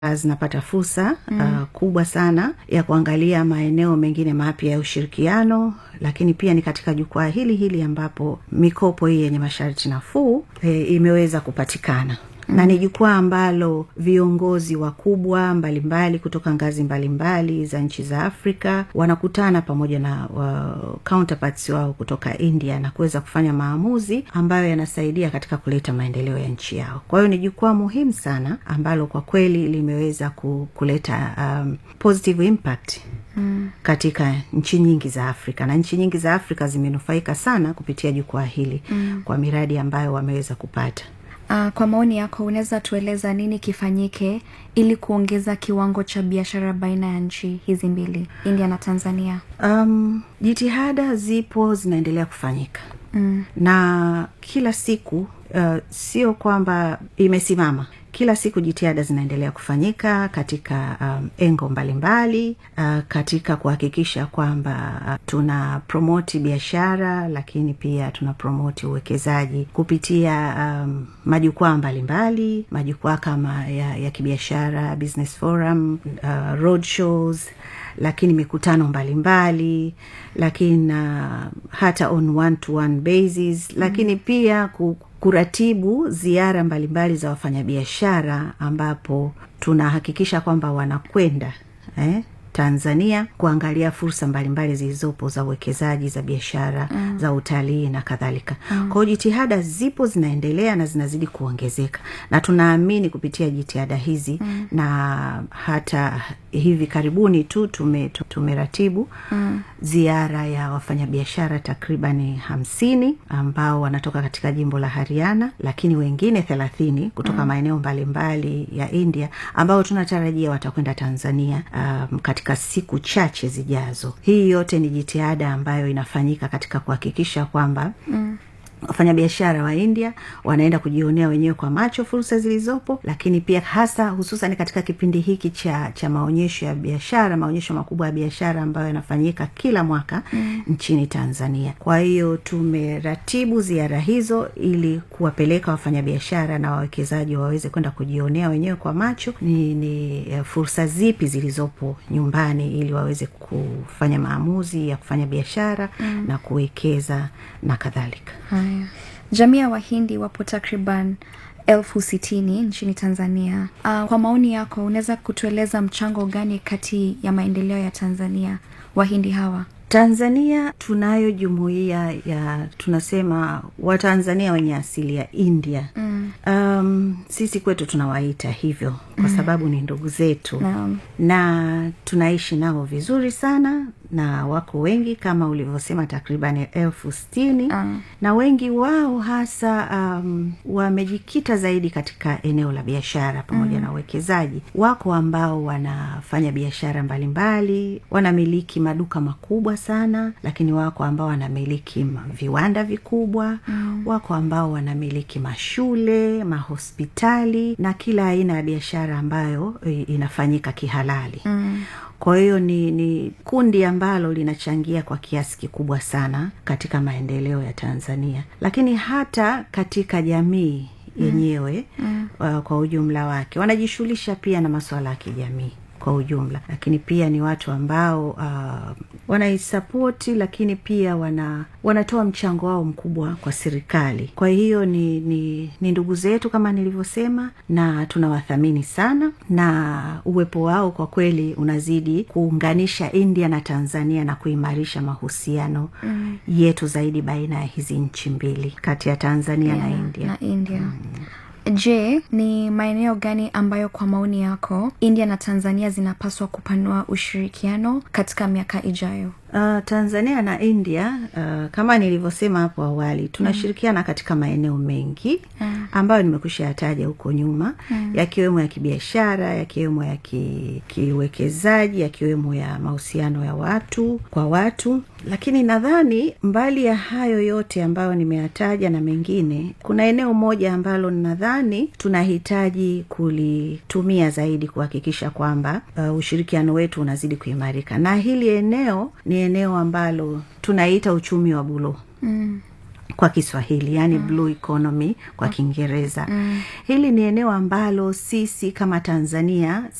zinapata fursa mm. uh, kubwa sana ya kuangalia maeneo mengine mapya ya ushirikiano lakini pia ni katika jukwaa hili hili ambapo mikopo hii yenye masharti nafuu e, imeweza kupatikana mm. na ni jukwaa ambalo viongozi wakubwa mbalimbali kutoka ngazi mbalimbali mbali za nchi za afrika wanakutana pamoja na uh, counterparts wao kutoka india na kuweza kufanya maamuzi ambayo yanasaidia katika kuleta maendeleo ya nchi yao kwa hiyo ni jukwaa muhimu sana ambalo kwa kweli limeweza kuleta um, positive impact Mm. katika nchi nyingi za afrika na nchi nyingi za afrika zimenufaika sana kupitia jukwaa hili mm. kwa miradi ambayo wameweza kupata Uh, kwa maoni yako unaweza tueleza nini kifanyike ili kuongeza kiwango cha biashara baina ya nchi hizi mbili india na tanzania um, jitihada zipo zinaendelea kufanyika mm. na kila siku uh, sio kwamba imesimama kila siku jitihada zinaendelea kufanyika katika um, engo mbalimbali mbali, uh, katika kuhakikisha kwamba uh, tuna promoti biashara lakini pia tuna promoti uwekezaji kupitia um, majukwaa mbalimbali majukwaa kama ya, ya kibiashara business forum uh, road shows lakini mikutano mbalimbali mbali, lakini uh, hata on one to one basis lakini mm. pia ku, kuratibu ziara mbalimbali za wafanyabiashara ambapo tunahakikisha kwamba wanakwenda eh, tanzania kuangalia fursa mbalimbali zilizopo za uwekezaji za biashara mm. za utalii na kadhalika mm. kwao jitihada zipo zinaendelea na zinazidi kuongezeka na tunaamini kupitia jitihada hizi mm. na hata hivi karibuni tu tume, tumeratibu mm. ziara ya wafanyabiashara takribani hamsini ambao wanatoka katika jimbo la hariana lakini wengine thelathini kutoka mm. maeneo mbalimbali ya india ambao tunatarajia watakwenda tanzania um, katika siku chache zijazo hii yote ni jitihada ambayo inafanyika katika kuhakikisha kwamba mm wafanyabiashara wa india wanaenda kujionea wenyewe kwa macho fursa zilizopo lakini pia hasa hususan katika kipindi hiki cha cha maonyesho ya biashara maonyesho makubwa ya biashara ambayo yanafanyika kila mwaka mm. nchini tanzania kwa hiyo tumeratibu ziara hizo ili kuwapeleka wafanyabiashara na wawekezaji waweze kwenda kujionea wenyewe kwa macho ni, ni fursa zipi zilizopo nyumbani ili waweze kufanya maamuzi ya kufanya biashara mm. na kuwekeza na kadhalika haya jamii ya wahindi wapo takriban elfu sitini nchini tanzania uh, kwa maoni yako unaweza kutueleza mchango gani kati ya maendeleo ya tanzania wahindi hawa tanzania tunayo jumuiya ya tunasema watanzania wenye asili ya india mm. um, sisi kwetu tunawaita hivyo kwa mm. sababu ni ndugu zetu Naam. na tunaishi nao vizuri sana na wako wengi kama ulivyosema takriban elfu stini Mm. na wengi wao hasa um, wamejikita zaidi katika eneo la biashara pamoja mm. na uwekezaji wako ambao wanafanya biashara mbalimbali wanamiliki maduka makubwa sana lakini wako ambao wanamiliki ma- viwanda vikubwa mm. wako ambao wanamiliki mashule mahospitali na kila aina ya biashara ambayo i- inafanyika kihalali mm kwa hiyo ni, ni kundi ambalo linachangia kwa kiasi kikubwa sana katika maendeleo ya tanzania lakini hata katika jamii yenyewe mm. uh, kwa ujumla wake wanajishughulisha pia na masuala ya kijamii kwa ujumla lakini pia ni watu ambao uh, wanaisapoti lakini pia wana wanatoa mchango wao mkubwa kwa serikali kwa hiyo ni, ni, ni ndugu zetu kama nilivyosema na tunawathamini sana na uwepo wao kwa kweli unazidi kuunganisha india na tanzania na kuimarisha mahusiano mm. yetu zaidi baina ya hizi nchi mbili kati ya tanzania yeah, na india na india mm. je ni maeneo gani ambayo kwa maoni yako india na tanzania zinapaswa kupanua ushirikiano katika miaka ijayo Uh, tanzania na india uh, kama nilivyosema hapo awali tunashirikiana mm. katika maeneo mengi mm. ambayo nimekwisha yataja huko nyuma mm. yakiwemo ya kibiashara yakiwemo ya ki- kiuwekezaji yakiwemo ya mahusiano ya watu kwa watu lakini nadhani mbali ya hayo yote ambayo nimeyataja na mengine kuna eneo moja ambalo nadhani tunahitaji kulitumia zaidi kuhakikisha kwamba uh, ushirikiano wetu unazidi kuimarika na hili eneo ni eneo ambalo tunaita uchumi wa buluu mm. kwa kiswahili yani mm. blue economy kwa kiingereza mm. hili ni eneo ambalo sisi kama tanzania